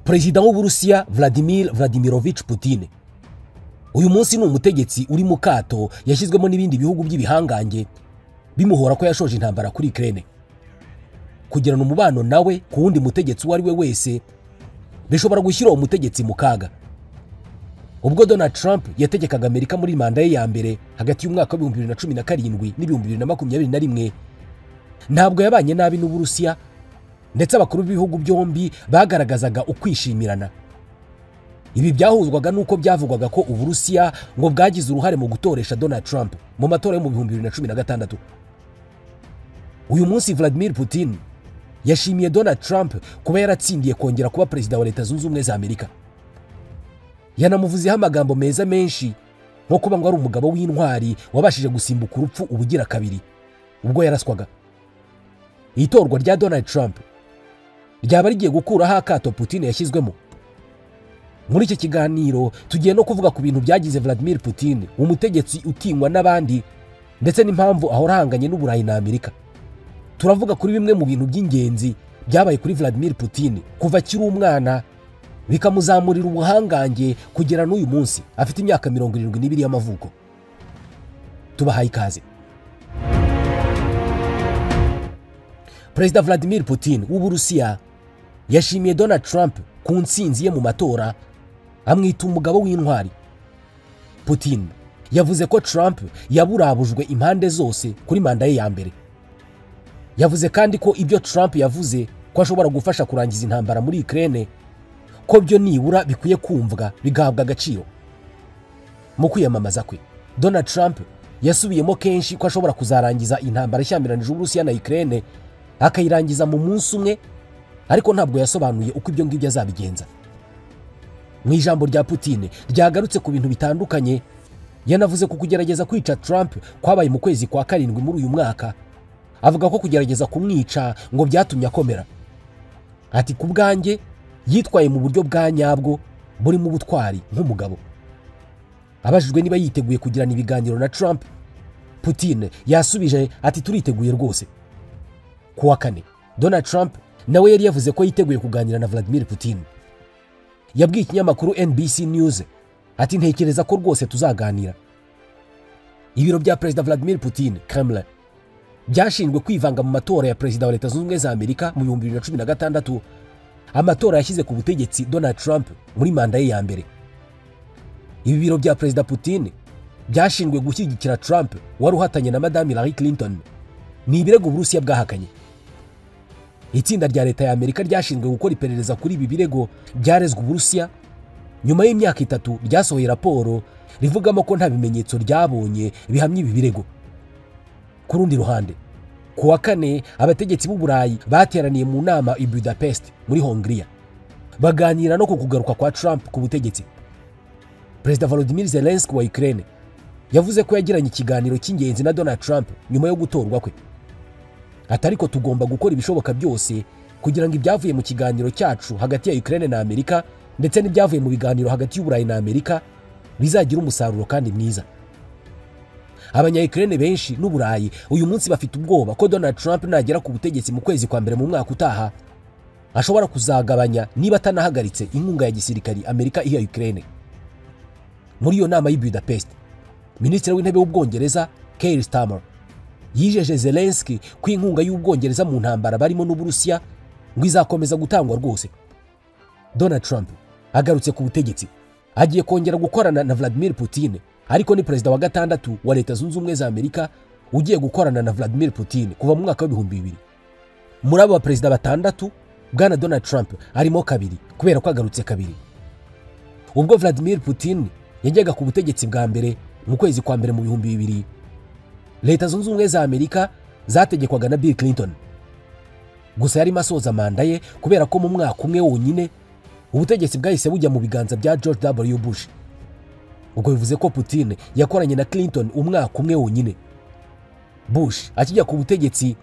perezida w'uburusiya vladimir vladimirovich putin uyu munsi ni umutegetsi uri mu kato yashyizwemo n'ibindi bihugu by'ibihangange bimuhora ko yashoje intambara kuri kerene kugirana umubano nawe ku wundi mutegetsi uwo ari we wese bishobora gushyira uwo mutegetsi mu kaga ubwo donald trump yategekaga amerika muri manda ye ya mbere hagati y'umwaka w'ibihumbi bibiri na cumi na karindwi n'ibihumbi bibiri na makumyabiri na rimwe ntabwo yabanye nabi n'uburusiya ndetse abakuru b'ibihugu byombi bagaragazaga ukwishimirana ibi byahuzwaga n'uko byavugwaga ko uburusiya ngo bwagize uruhare mu gutoresha donald trump mu matora yo mu bihumbi bibiri na cumi na gatandatu uyu munsi vladimir putin yashimiye donald trump kuba yaratsindiye kongera kuba perezida wa leta zunze ubumwe za amerika yanamuvuzeho amagambo meza menshi nko kuba ngo ari umugabo w'intwari wabashije gusimbuka urupfu ubugira kabiri ubwo yaraswaga itorwa rya donald trump ryaba rigiye gukuraho akato putin yashyizwemo muri iki kiganiro tugiye no kuvuga ku bintu byagize vladimir putin umutegetsi utinywa n'abandi ndetse n'impamvu ahora ahanganye n'uburayi na amerika turavuga kuri bimwe mu bintu by'ingenzi byabaye kuri vladimir putin kuva akiri umwana bikamuzamurira ubuhangange kugera n'uyu munsi afite imyaka mirongo irindwi n'ibiri y'amavuko tubahaye ikaze perezida vladimir putin w'uburusiya yashimiye donald trump ku nsinzi ye mu matora amwita umugabo w'intwari putin yavuze ko trump yaburabujwe impande zose kuri manda ye ya mbere yavuze kandi ko ibyo trump yavuze ko ashobora gufasha kurangiza intambara muri ikirere ko byo nibura bikwiye kumvwa bigahabwa agaciro mu kwiyamamaza kwe donald trump yasubiyemo kenshi ko ashobora kuzarangiza intambara ishyamiranyije uburusiya na ikirere akayirangiza mu munsi umwe ariko ntabwo yasobanuye uko ibyo ngibyo azabigenza mu ijambo rya putin ryagarutse ku bintu bitandukanye yanavuze ku kugerageza kwica trump kwabaye mu kwezi kwa karindwi muri uyu mwaka avuga ko kugerageza kumwica ngo byatumye akomera ati ku bwanjye yitwaye mu buryo bwa nyabwo burimo ubutwari nk'umugabo abajijwe niba yiteguye kugirana ibiganiro na trump putin yasubije ati turiteguye rwose ku wa kane donald trump nawe yari yavuze ko yiteguye kuganira na vladimir putin yabwiye ikinyamakuru nbc news ati ntekereza ko rwose tuzaganira ibiro bya perezida vladimir putin kremlin byashinzwe kwivanga mu matora ya perezida wa leta zunze ubumwe za amerika mu bihumbi bibiri na cumi na gatandatu amatora yashyize ku butegetsi donald trump muri manda ye ya mbere ibi biro bya perezida putin byashinzwe gushyigikira trump wari uhatanye na madamu hillary clinton ni ibirego uburusiya bwahakanye itsinda rya leta ya amerika ryashinzwe gukora iperereza kuri ibi birego byarezwe uburusiya nyuma y'imyaka itatu ryasohoye raporo rivugamo ko nta bimenyetso ryabonye bihamya ibi birego ku rundi ruhande ku wa kane abategetsi b'uburayi bateraniye mu nama i budapest muri hongiriya baganira no ku kugaruka kwa trump ku butegetsi perezida volodymyr zelensky wa ukraine yavuze ko yagiranye ikiganiro cy'ingenzi na donald trump nyuma yo gutorwa kwe ati ariko tugomba gukora ibishoboka byose kugira ngo ibyavuye mu kiganiro cyacu hagati ya ukraine na amerika ndetse n'ibyavuye mu biganiro hagati y'uburayi na amerika bizagira umusaruro kandi mwiza abanyayikirere benshi n'uburayi uyu munsi bafite ubwoba ko donald trump nagera ku butegetsi mu kwezi kwa mbere mu mwaka utaha ashobora kuzagabanya niba atanahagaritse inkunga ya gisirikari amerika iha ukraine muri iyo nama y'i budapest minisitiri w'intebe w'ubwongereza keir stammer yijeje zelensky ko inkunga y'ubwongereza mu ntambara barimo n'uburusiya ngo izakomeza gutangwa rwose donald trump agarutse ku butegetsi agiye kongera gukorana na vladimir putin ariko ni perezida wa gatandatu wa leta zunze ubumwe za amerika ugiye gukorana na vladimir putin kuva mu mwaka w'ibihumbi bibiri muri abo baperezida batandatu bwana donald trump arimo kabiri kubera ko agarutse kabiri ubwo vladimir putin yajyaga ku butegetsi bwa mbere mu kwezi kwa mbere mu bihumbi bibiri leta zunze ubumwe za amerika zategekwaga na bill clinton gusa yarimo asoza manda ye kubera ko mu mwaka umwe wonyine ubutegetsi bwahise bujya mu biganza bya george w bush ubwo bivuze ko putin yakoranye na clinton umwaka umwe wonyine bush akijya ku butegetsi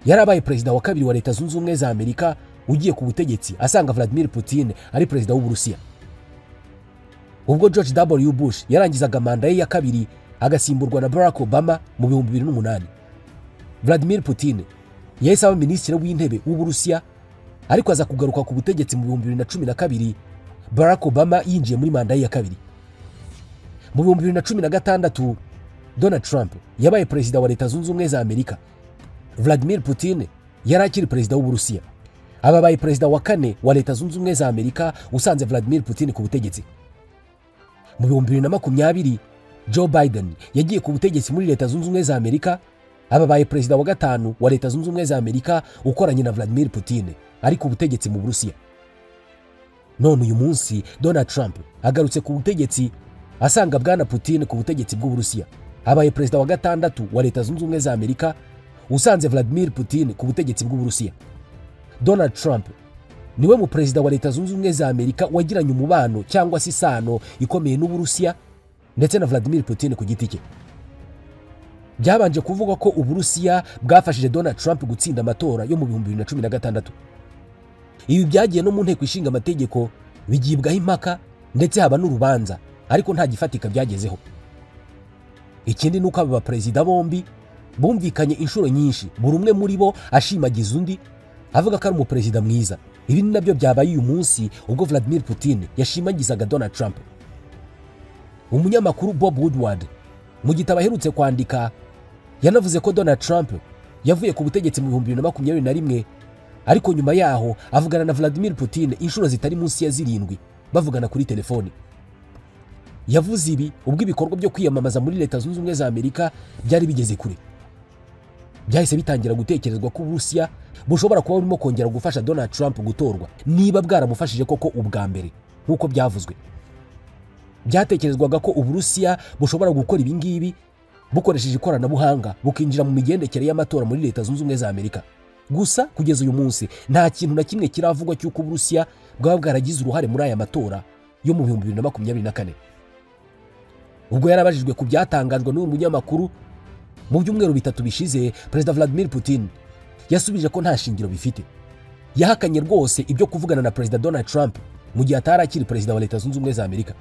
yarabaye perezida wa kabiri wa leta zunze ubumwe za amerika ugiye ku butegetsi asanga vladimir putin ari perezida w'uburusiya ubwo george w bush yarangizaga manda ye ya kabiri agasimburwa na barack obama mu bihumbi bibiri n'umunani vladimir putin yahise aba minisitiri w'intebe w'uburusiya ariko aza kugaruka ku butegetsi mu bihumbi bibiri na cumi na kabiri barack obama yinjiye muri manda ye ya kabiri mu bihumbi bibiri na cumi na gatandatu donald trump yabaye perezida wa leta zunze ubumwe za amerika vladimir putin yari akiri perezida w'uburusiya aba abaye perezida wa kane wa leta zunze ubumwe za amerika usanze vladimir putin ku butegetsi mu bihumbi bibiri na makumyabiri joe biden yagiye ku butegetsi muri leta zunze ubumwe za amerika aba abaye perezida wa gatanu wa leta zunze ubumwe za amerika ukoranye na vladimir putin ari ku butegetsi mu burusiya none uyu munsi donald trump agarutse ku butegetsi asanga bwana putin ku butegetsi bw'uburusiya abaye perezida wa gatandatu wa leta zunze ubumwe za amerika usanze vladimir putin ku butegetsi bw'uburusiya donald trump niwe mu perezida wa leta zunze ubumwe za amerika wagiranye umubano cyangwa se isano ikomeye n'uburusiya ndetse na vladimir putin ku giti cye byabanje kuvugwa ko uburusiya bwafashije donald trump gutsinda amatora yo mu bihumbi bibiri na cumi na gatandatu ibi byagiye no mu nteko ishinga amategeko bigibwaho impaka ndetse haba n'urubanza ariko nta gifatika byagezeho ikindi ni uko aba baperezida bombi bumvikanye inshuro nyinshi buri umwe muri bo ashimagiza undi avuga ko ari umuperezida mwiza ibi ni nabyo byabaye uyu munsi ubwo vladimir putin yashimagizaga donald trump umunyamakuru bob woodward mu gitabo aherutse kwandika yanavuze ko donald trump yavuye ku butegetsi mu bihumbi bibiri na makumyabiri na rimwe ariko nyuma yaho avugana na vladimir putin inshuro zitari munsi ya zirindwi bavugana kuri telefoni yavuze ibi ubwo ibikorwa byo kwiyamamaza muri leta zunze ubumwe za amerika byari bigeze kure byahise bitangira gutekerezwa ko uburusiya bushobora kuba burimo kongera gufasha donald trump gutorwa niba bwaramufashije koko ubwa mbere nk'uko byavuzwe byatekerezwaga ko uburusiya bushobora gukora ibi ngibi bukoresheje ikoranabuhanga bukinjira mu migendekere y'amatora muri leta zunze ubumwe za amerika gusa kugeza uyu munsi nta kintu na kimwe kiravugwa cy'uko uburusiya bwaba bwaragize uruhare muri aya matora yo mu bihumbi bibiri na makumyabiri na kane ubwo yarabajijwe ku byatangajwe n'uyu munyamakuru mu byumweru bitatu bishize perezida vladimir putin yasubije ko nta shingiro bifite yahakanye rwose ibyo kuvugana na perezida donald trump mu gihe atari akiri perezida wa leta zunze ubumwe za amerika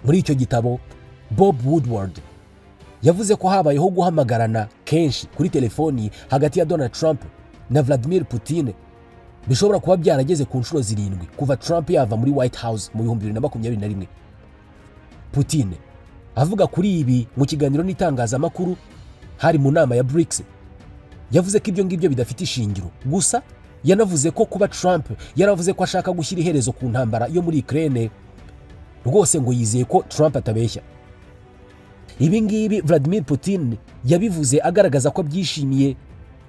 muri icyo gitabo bob woodward yavuze ko habayeho guhamagarana kenshi kuri telefoni hagati ya donald trump na vladimir putin bishobora kuba byarageze ku nshuro zirindwi kuva trump yava muri white house mu bihumbi bibiri na makumyabiri na rimwe putin avuga kuri ibi mu kiganiro n'itangazamakuru hari mu nama ya brics yavuze ko ibyo ngibyo bidafite ishingiro gusa yanavuze ko kuba trump yaravuze ko ashaka gushyira iherezo ku ntambara yo muri ukraine rwose ngo yizeye ko trump atabeshya ibi ngibi vladimir putin yabivuze agaragaza ko abyishimiye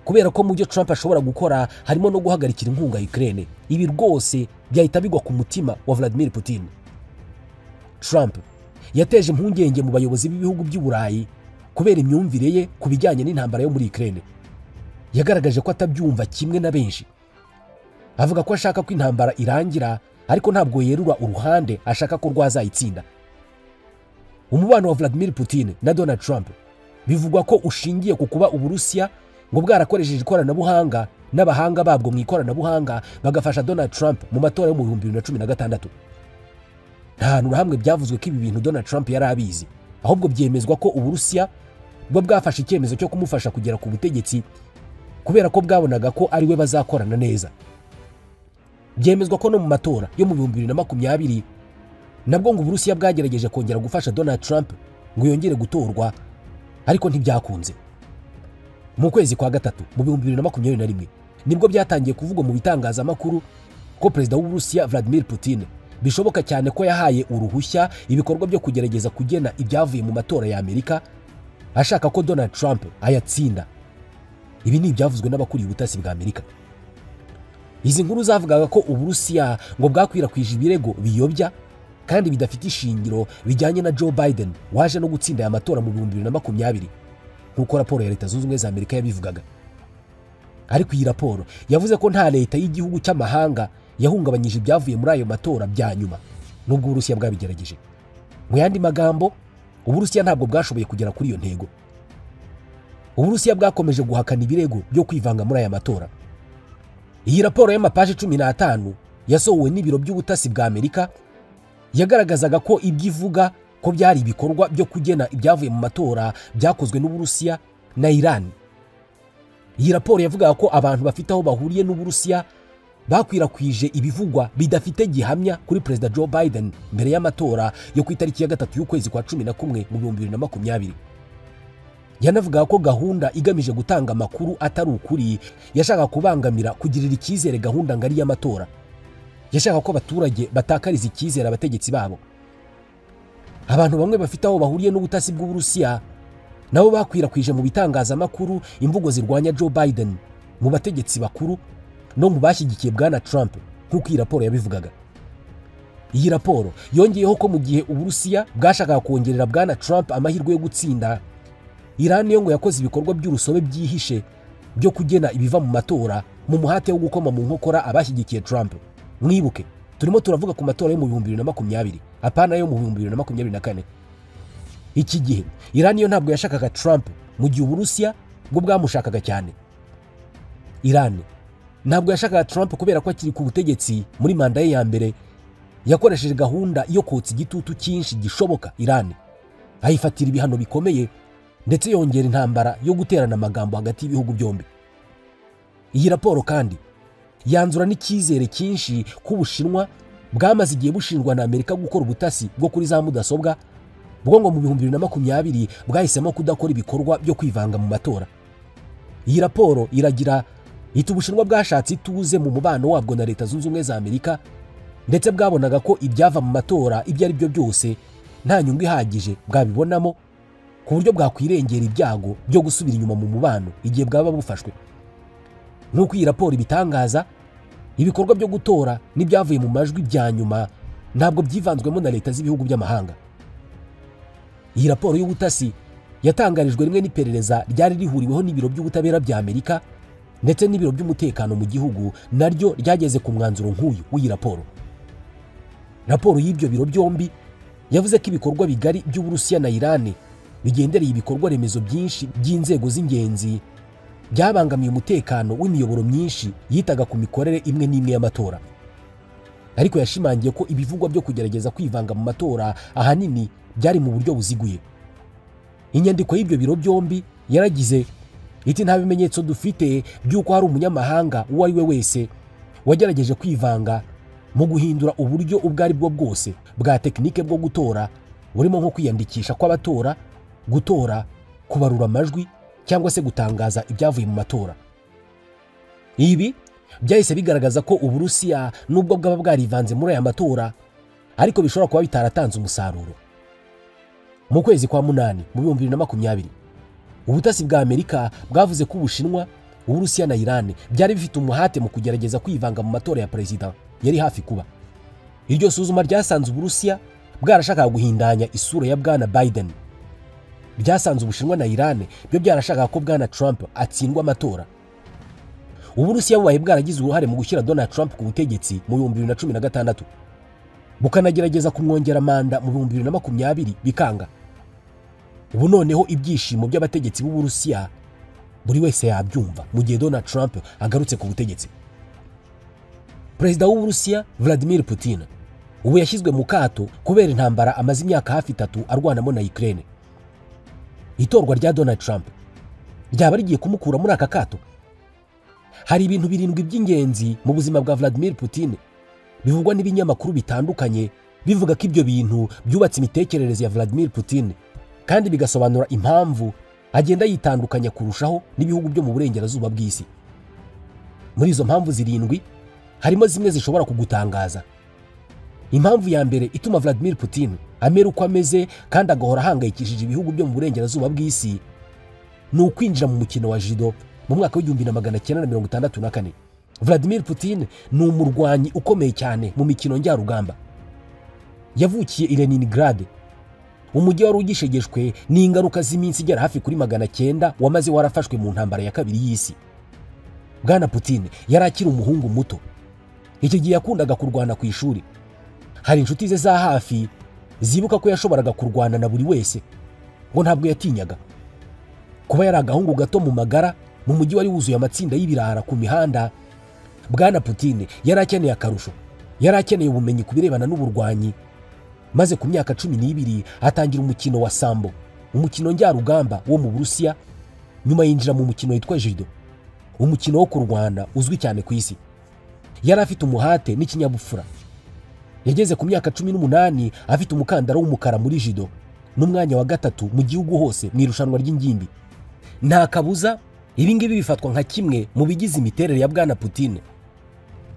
kubera ko mu byo trump ashobora gukora harimo no guhagarikira inkunga ukraine ibi rwose byahita bigwa ku mutima wa vladimir putin trump yateje impungenge mu bayobozi b'ibihugu by'i burayi kubera imyumvire ye ku bijyanye n'intambara yo muri ukraine yagaragaje ko atabyumva kimwe na benshi avuga ko ashaka ko intambara irangira ariko ntabwo yerura uruhande ashaka ko rwazayitsinda umubano wa vladimir putin na donald trump bivugwa ko ushingiye ku kuba uburusiya ngo bwarakoresheje ikoranabuhanga n'abahanga babwo mu ikoranabuhanga bagafasha donald trump mu matora yo mu bihumbi bibiri na cumi na gatandatu nta hantu na hamwe byavuzwe ko ibi bintu donald trump yari abizi ahubwo byemezwa ko uburusiya buba bwafashe icyemezo cyo kumufasha kugera ku butegetsi kubera ko bwabonaga ko ari we bazakorana neza byemezwa ko no mu matora yo mu bihumbi bibiri na makumyabiri nabwo ngo uburusiya bwagerageje kongera gufasha donald trump ngo yongere gutorwa ariko ntibyakunze mu kwezi kwa gatatu mu bihumbi bibiri na makumyabiri na rimwe nibwo byatangiye kuvugwa mu bitangazamakuru ko perezida w'uburusiya vladimir putin bishoboka cyane ko yahaye uruhushya ibikorwa byo kugerageza kugena ibyavuye mu matora ya amerika ashaka ko donald trump ayatsinda ibi ni ibyavuzwe n'abakuriye ubutasi bwa amerika izi nkuru zavugaga ko uburusiya ngo bwakwirakwije ibirego biyobya kandi bidafite ishingiro bijyanye na joe biden waje no gutsinda aya matora mu bihumbi bibiri na makumyabiri nk'uko raporo ya leta zunze ubumwe za amerika yabivugaga ariko iyi raporo yavuze ko nta leta y'igihugu cy'amahanga yahungabanyije ibyavuye muri ayo matora bya nyuma nubwo uburusiya bwabigerageje mu yandi magambo uburusiya ntabwo bwashoboye kugera kuri iyo ntego uburusiya bwakomeje guhakana ibirego byo kwivanga muri aya matora iyi raporo y'amapaji cumi n'atanu yasohowe n'ibiro by'ubutasi bwa amerika yagaragazaga ko ibyo ivuga ko byari ibikorwa byo kugena ibyavuye mu matora byakozwe n'uburusiya na irani iyi raporo yavugaga ko abantu bafite aho bahuriye n'uburusiya bakwirakwije ibivugwa bidafite gihamya kuri perezida joe biden mbere y'amatora yo ku itariki ya gatatu y'ukwezi kwa cumi na kumwe mu bihumbi bibiri na makumyabiri yanavugaga ko gahunda igamije gutanga amakuru atari ukuri yashaka kubangamira kugirira icyizere gahunda ngari y'amatora yashaka ko abaturage batakariza icyizere abategetsi babo abantu bamwe bafite aho bahuriye n'ubutasi bw'uburusiya nabo bakwirakwije mu bitangazamakuru imvugo zirwanya joe biden mu bategetsi bakuru no mu bashyigikiye bwana trump nk'uko iyi raporo yabivugaga iyi raporo yongeyeho ko mu gihe uburusiya bwashakaga kongerera bwana trump amahirwe yo gutsinda irani yo ngo yakoze ibikorwa by'urusobe byihishe byo kugena ibiva mu matora mu muhate wo gukoma mu nkokora abashyigikiye trump mwibuke turimo turavuga ku matora yo mu bihumbi bibiri na makumyabiri apana yo mu bihumbi bibiri na makumyabiri na kane iki gihe irani yo ntabwo yashakaga trump mu gihe uburusiya bwo bwamushakaga cyane irani ntabwo yashakaga trump kubera ko akiri ku butegetsi muri manda ye ya mbere yakoresheje gahunda yo kotsa igitutu cyinshi gishoboka irani ayifatira ibihano bikomeye ndetse yongera intambara yo guterana amagambo hagati y'ibihugu byombi iyi raporo kandi yanzura n'icyizere cyinshi ko ubushinwa bwamaze igihe bushinjwa na amerika gukora ubutasi bwo kuri za mudasobwa bwo ngo mu bihumbi bibiri na makumyabiri bwahisemo kudakora ibikorwa byo kwivanga mu matora iyi raporo iragira ita ubushinwa bwashatse ituze mu mubano wabwo na leta zunze ubumwe za amerika ndetse bwabonaga ko ibyava mu matora ibyo ari byo byose nta nyungu ihagije bwabibonamo ku buryo bwakwirengera ibyago byo gusubira inyuma mu mubano igihe bwaba bufashwe nk'uko iyi raporo ibitangaza ibikorwa byo gutora n'ibyavuye mu majwi bya nyuma ntabwo byivanzwemo na leta z'ibihugu by'amahanga iyi raporo y'ubutasi yatangarijwe rimwe n'iperereza ryari rihuriweho n'ibiro by'ubutabera bya amerika ndetse n'ibiro by'umutekano mu gihugu naryo ryageze ku mwanzuro nk'uyu w'iyi raporo raporo y'ibyo biro byombi yavuze ko ibikorwa bigari by'uburusiya na irani bigendereye ibikorwa remezo byinshi by'inzego z'ingenzi byabangamiye umutekano w'imiyoboro myinshi yitaga ku mikorere imwe n'imwe y'amatora ariko yashimangiye ko ibivugwa byo kugerageza kwivanga mu matora ahanini byari mu buryo buziguye inyandiko y'ibyo biro byombi yaragize iti nta bimenyetso dufite by'uko hari umunyamahanga uwo ari we wese wagerageje kwivanga mu guhindura uburyo ubwo ari bwo bwose bwa tekinike bwo gutora burimo nko kwiyandikisha kw'abatora gutora kubarura amajwi cyangwa se gutangaza ibyavuye mu matora ibi byahise bigaragaza ko uburusiya nubwo bwaba bwarivanze muri aya matora ariko bishobora kuba bitaratanze umusaruro mu kwezi kwa munani mu bihumbi bibiri na makumyabiri ubutasi bwa amerika bwavuze ko ubushinwa uburusiya na irani byari bifite umuhate mu kugerageza kwivanga mu matora ya perezida yari hafi kuba iryo suzuma ryasanze uburusiya bwarashakaga guhindanya isura ya bwana biden byasanze ubushinwa na irani byo byarashakaga ko bwana trump atsindwa amatora uburusiya bubaye bwaragize uruhare mu gushyira donald trump ku butegetsi mu bihumbi bibiri na cumi na gatandatu bukanagerageza kumwongera manda mu bihumbi bibiri na makumyabiri bikanga ubu noneho ibyishimo by'abategetsi b'uburusiya buri wese yabyumva mu gihe donald trump agarutse ku butegetsi perezida w'uburusiya vladimir putin ubu yashyizwe mu kato kubera intambara amaze imyaka hafi itatu arwanamo na ukraine itorwa rya donald trump ryaba rigiye kumukura muri aka kato hari ibintu birindwi by'ingenzi mu buzima bwa vladimir putin bivugwa n'ibinyamakuru bitandukanye bivuga ko ibyo bintu byubatse imitekerereze ya vladimir putin kandi bigasobanura impamvu agenda yitandukanya kurushaho n'ibihugu byo mu burengerazuba bw'isi muri izo mpamvu zirindwi harimo zimwe zishobora kugutangaza impamvu ya mbere ituma vladimir putin amera uko ameze kandi agahora ahangayikishije ibihugu byo mu burengerazuba bw'isi ni ukwinjira mu mukino wa jido mu mwaka w'igihumbi na magana cyenda na mirongo itandatu na kane vladimir putin ni umurwanyi ukomeye cyane mu mikino njyarugamba yavukiye i leningrad umujyi wari ugishegeshwe n'ingaruka z'iminsi igera hafi kuri magana cyenda wamaze warafashwe mu ntambara ya kabiri y'isi bwana putin yari akiri umuhungu muto icyo gihe yakundaga kurwana ku ishuri hari inshuti ze za hafi zibuka ko yashoboraga kurwana na buri wese ngo ntabwo yatinyaga kuba yari agahungu gato mu magara mu mujyi wari wuzuye amatsinda y'ibirara ku mihanda bwana putin yari akeneye akarusho yari akeneye ubumenyi ku birebana n'uburwanyi maze ku myaka cumi n'ibiri hatangira umukino wa sambo umukino njyarugamba wo mu burusiya nyuma yinjira mu mukino witwa jido umukino wo kurwana uzwi cyane ku isi yari afite umuhate n'ikinyabupfura yageze ku myaka cumi n'umunani afite umukandara w'umukara muri jido n'umwanya wa gatatu mu gihugu hose mu irushanwa ry'ingimbi nta kabuza ibi ngibi bifatwa nka kimwe mu bigize imiterere ya bwana putine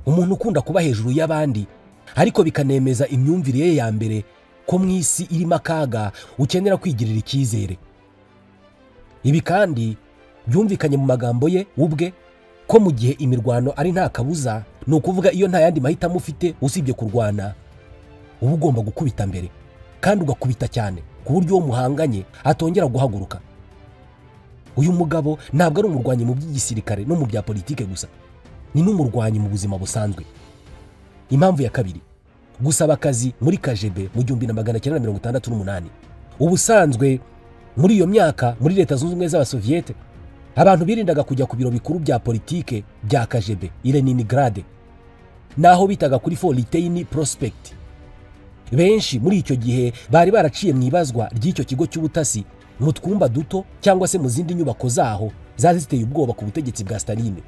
umuntu ukunda kuba hejuru y'abandi ariko bikanemeza imyumvire ye ya mbere ko mu isi irimo akaga ukenera kwigirira icyizere ibi kandi byumvikanye mu magambo ye ubwe ko mu gihe imirwano ari nta kabuza ni ukuvuga iyo nta yandi mahitamo ufite usibye kurwana uba ugomba gukubita mbere kandi ugakubita cyane ku buryo uwo muhanganye atongera guhaguruka uyu mugabo ntabwo ari umurwanyi mu by'igisirikare no mu bya politike gusa ni n'umurwanyi mu buzima busanzwe impamvu ya kabiri gusaba akazi muri kajebe mu gihumbi na magana cyenda mirongo itandatu n'umunani ubusanzwe muri iyo myaka muri leta zunze ubumwe z'abasoviyete abantu birindaga kujya ku biro bikuru bya politike bya kajebe irenigrade naho bitaga kuri foriteyini porospegiti benshi muri icyo gihe bari baraciye mu ibazwa ry'icyo kigo cy'ubutasi mu twumba duto cyangwa se mu zindi nyubako zaho zari ziteye ubwoba ku butegetsi bwa Staline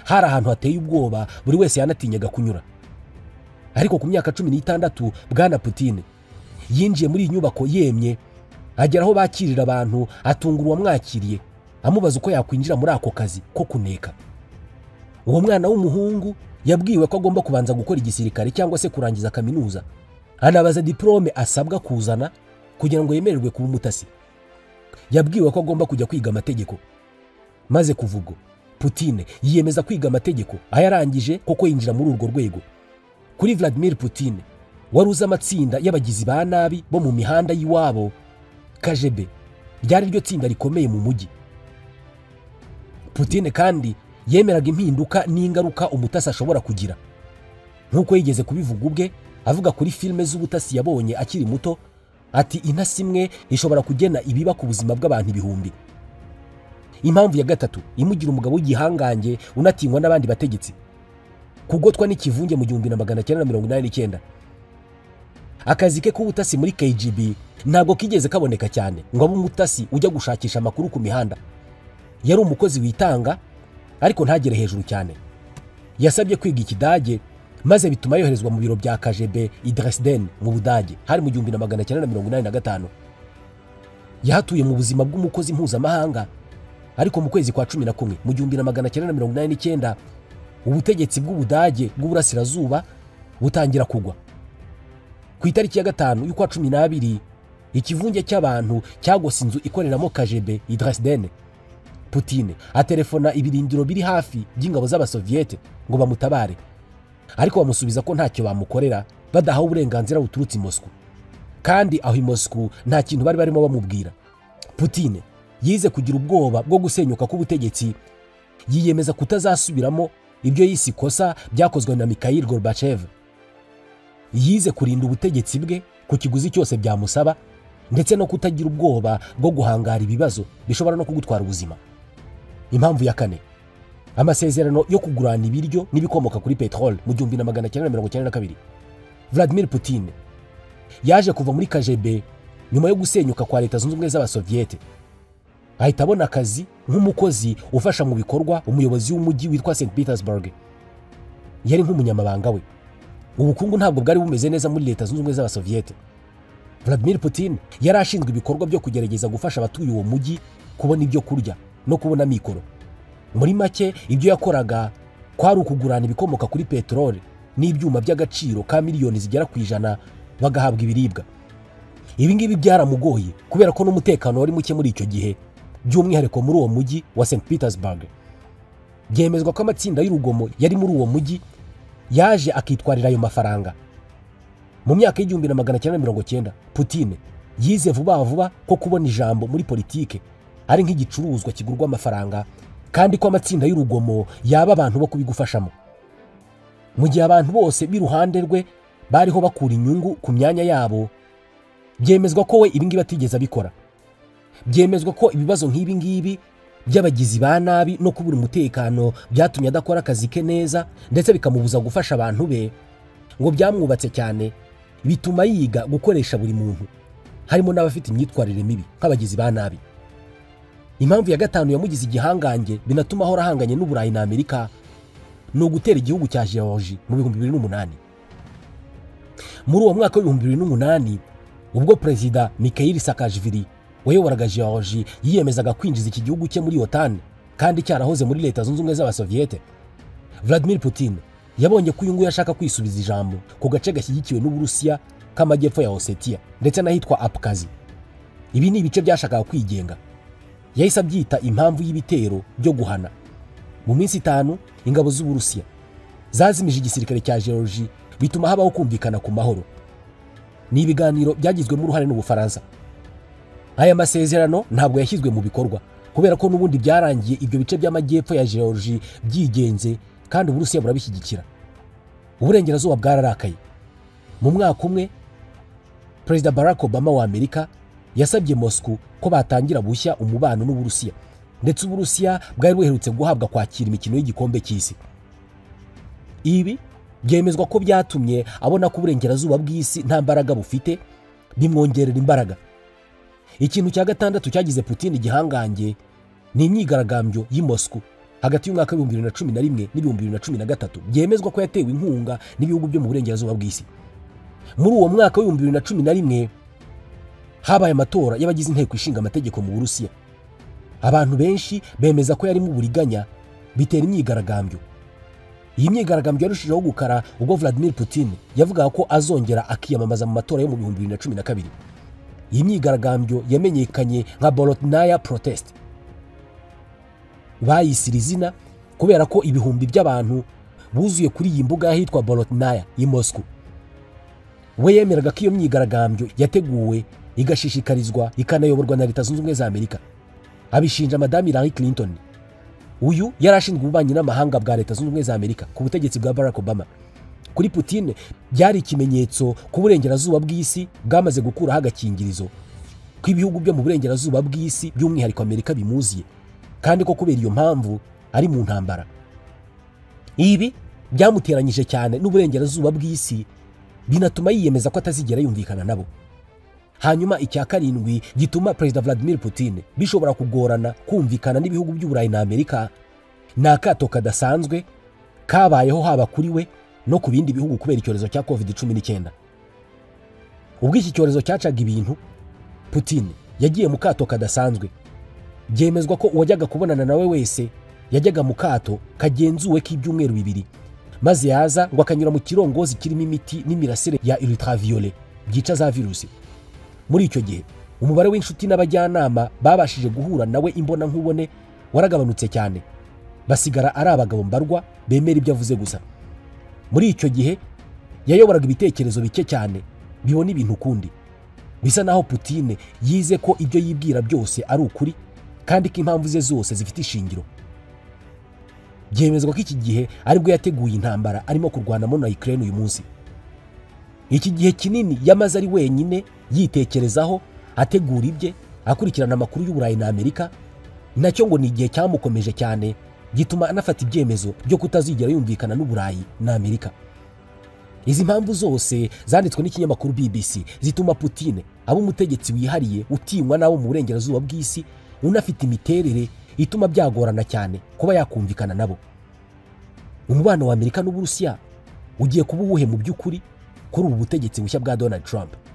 hari ahantu hateye ubwoba buri wese yanatinyaga kunyura ariko ku myaka cumi n'itandatu bwana Putin yinjiye muri iyi nyubako yemye agera aho bakirira abantu atunga uwamwakiriye amubaza uko yakwinjira muri ako kazi ko kuneka uwo mwana w'umuhungu yabwiwe ko agomba kubanza gukora igisirikare cyangwa se kurangiza kaminuza anabaza diporome asabwa kuzana kugira ngo yemererwe kuba umutasi yabwiwe ko agomba kujya kwiga amategeko maze kuva ubwo putine yiyemeza kwiga amategeko ayarangije kuko yinjira muri urwo rwego kuri vladimir putine wari uzi amatsinda y'abagizi ba nabi bo mu mihanda y'iwabo kajebe ryari ryo tsinda rikomeye mu mujyi putine kandi yemeraga impinduka n'ingaruka umutasi ashobora kugira nk'uko yigeze kubivuga ubwe avuga kuri filime z'ubutasi yabonye akiri muto ati intasi imwe ishobora kugena ibiba ku buzima bw'abantu ibihumbi impamvu ya gatatu imugira umugabo w'igihangange unatinywa n'abandi bategetsi kugotwa n'ikivunge mu gihumbi na magana cyenda mirongo inani n'icyenda akazi ke k'ubutasi muri kgb ntabwo kigeze kaboneka cyane ngo abe umutasi ujya gushakisha amakuru ku mihanda yari umukozi witanga ariko ntagere hejuru cyane yasabye kwiga ikidage maze bituma yoherezwa mu biro bya kajebe idrasden mu budage hari mu gihumbi na magana cyenda na mirongo inani na gatanu yahatuye mu buzima bw'umukozi mpuzamahanga ariko mu kwezi kwa cumi na kumwe mu gihumbi na magana cyenda na mirongo inani n'icyenda ubutegetsi bw'ubudage bw'uburasirazuba butangira kugwa ku itariki ya gatanu y'ukwa cumi n'abiri ikivunge cy'abantu cyagose inzu ikoreramo kajebe idrasden putine aterefona ibirindiro biri hafi by'ingabo z'abasoviyete ngo bamutabare ariko bamusubiza ko ntacyo bamukorera badahawe uburenganzira buturutse i moscou kandi aho i moscou nta kintu bari barimo bamubwira putine yize kugira ubwoba bwo gusenyuka k'ubutegetsi yiyemeza kutazasubiramo ibyo yise ikosa byakozwe na mikayil gorbachev yize kurinda ubutegetsi bwe ku kiguzi cyose byamusaba ndetse no kutagira ubwoba bwo guhangara ibibazo bishobora no kugutwara ubuzima impamvu ya kane amasezerano yo kugurana ibiryo n'ibikomoka kuri peteroli mu gihumbi na magana cyenda mirongo icyenda na kabiri vladimir putine yaje kuva muri kajebe nyuma yo gusenyuka kwa leta zunze ubumwe z'abasoviyete ahita abona akazi nk'umukozi ufasha mu bikorwa umuyobozi w'umujyi witwa st petersburg yari nk'umunyamabanga we ubukungu ntabwo bwari bumeze neza muri leta zunze ubumwe z'abasoviyete vladimir putine yari ashinzwe ibikorwa byo kugerageza gufasha abatuye uwo mujyi kubona ibyo kurya no kubona mikoro muri make ibyo yakoraga kwari ukugurana ibikomoka kuri peteroli n'ibyuma by'agaciro ka miliyoni zigera ku ijana bagahabwa ibiribwa ibi ngibi byaramugoye kubera ko n'umutekano wari muke muri icyo gihe by'umwihariko muri uwo mujyi wa st petersburg byemezwa ko amatsinda y'urugomo yari muri uwo mujyi yaje akitwarira ayo mafaranga mu myaka y'igihumbi na magana cyenda mirongo cyenda putine yize vuba vuba ko kubona ijambo muri politike ari nk'igicuruzwa kigurwa amafaranga kandi ko amatsinda y'urugomo yaba abantu bo kubigufashamo mu gihe abantu bose b'iruhande rwe bariho bakura inyungu ku myanya yabo byemezwa ko we ibingibi atigeze abikora byemezwa ko ibibazo nk'ibi ngibi by'abagizi ba nabi no kubura umutekano byatumye adakora akazi ke neza ndetse bikamubuza gufasha abantu be ngo byamwubatse cyane bituma yiga gukoresha buri muntu harimo n'abafite imyitwarire mibi nk'abagizi ba nabi impamvu ya gatanu yamugize igihangange binatuma ahora ahanganye n'uburayi na amerika ni ugutera igihugu cya george mu bihumbi bibiri n'umunani muri uwo mwaka w'ibihumbi bibiri n'umunani ubwo perezida mikayiri sakajiviri wayoboraga george yiyemezaga kwinjiza iki gihugu cye muri yotani kandi cyarahoze muri leta zunze ubumwe z'abasoviyete vladimir putin yabonye ko uyu nguyu ashaka kwisubiza ijambo ku gace gashyigikiwe n'uburusiya k'amajyepfo ya osetiya ndetse n'ahitwa apukazi ibi ni ibice byashakaga kwigenga yahise abyita impamvu y'ibitero byo guhana mu minsi itanu ingabo z'uburusiya zazimije igisirikare cya george bituma habaho kumvikana ku mahoro ni ibiganiro byagizwemo uruhare n'ubufaransa aya masezerano ntabwo yashyizwe mu bikorwa kubera ko n'ubundi byarangiye ibyo bice by'amajyepfo ya george byigenze kandi uburusiya burabishyigikira uburengerazuba bwararakaye mu mwaka umwe perezida barack obama wa amerika yasabye moscou ko batangira bushya umubano n'uburusiya ndetse uburusiya bwari buherutse guhabwa kwakira imikino y'igikombe cy'isi ibi byemezwa ko byatumye abona ko uburengerazuba bw'isi nta mbaraga bufite bimwongerera imbaraga ikintu cya gatandatu cyagize Putin igihangange ni imyigaragambyo y'i Moscou hagati y'umwaka w'ibihumbi bibiri na cumi na rimwe n'ibihumbi bibiri na cumi na gatatu byemezwa ko yatewe inkunga n'ibihugu byo mu burengerazuba bw'isi muri uwo mwaka w'ibihumbi bibiri na cumi na rimwe habaye amatora y'abagize inteko ishinga amategeko mu burusiya abantu benshi bemeza ko yarimo uburiganya bitera imyigaragambyo iyi myigaragambyo yarushijeho gukara ubwo Vladimir Putin yavugaga ko azongera akiyamamaza mu matora yo mu bihumbi bibiri na cumi na kabiri iyi myigaragambyo yamenyekanye nka borotnaya protest bayisira izina kubera ko ibihumbi by'abantu buzuye kuri iyi mbuga y'ahitwa borotnaya i moscou we yemeraga ko iyo myigaragambyo yateguwe igashishikarizwa ikanayoborwa na leta zunze ubumwe za amerika abishinja madamu hillary clinton uyu yari ashinzwe ububanyi n'amahanga bwa leta zunze ubumwe za amerika ku butegetsi bwa barack obama kuri Putin byari ikimenyetso ku burengerazuba bw'isi bwamaze gukuraho agakingirizo ko ibihugu byo mu burengerazuba bw'isi by'umwihariko amerika bimuziye kandi ko kubera iyo mpamvu ari mu ntambara ibi byamuteranyije cyane n'uburengerazuba bw'isi binatuma yiyemeza ko atazigera yumvikana nabo hanyuma icya karindwi gituma perezida Vladimir Putin bishobora kugorana kumvikana n'ibihugu by'uburayi na amerika ni akato kadasanzwe kabayeho haba kuri we no ku bindi bihugu kubera icyorezo cya covid cumi n'icyenda ubwo iki cyorezo cyacaga ibintu putin yagiye mu kato kadasanzwe byemezwa ko uwajyaga kubonana nawe wese yajyaga mu kato kagenzuwe k'ibyumweru bibiri maze yaza ngo akanyura mu kirongozi kirimo imiti n'imirasire ya ultraviolet byica za virusi muri icyo gihe umubare w'inshuti n'abajyanama babashije guhura nawe imbona nkubone waragabanutse cyane basigara ari abagabo mbarwa bemera ibyo avuze gusa muri icyo gihe yayoboraga ibitekerezo bike cyane bibona ibintu ukundi bisa naho Putin yize ko ibyo yibwira byose ari ukuri kandi ko impamvu ze zose zifite ishingiro byemezwa ko iki gihe aribwo yateguye intambara arimo kurwanamo na Ukraine uyu munsi iki gihe kinini yamaze ari wenyine yitekerezaho ategura ibye akurikirana amakuru y'uburayi na amerika nacyo ngo ni igihe cyamukomeje cyane gituma anafata ibyemezo byo kutazigera yumvikana n'uburayi na amerika izi mpamvu zose zanditswe n'ikinyamakuru bbc zituma Putin aba umutegetsi wihariye utinywa n'abo mu burengerazuba bw'isi unafite imiterere ituma byagorana cyane kuba yakumvikana nabo umubano wa amerika n'uburusiya ugiye kuba uwuhe mu by'ukuri kuri ubu butegetsi bushya bwa donald trump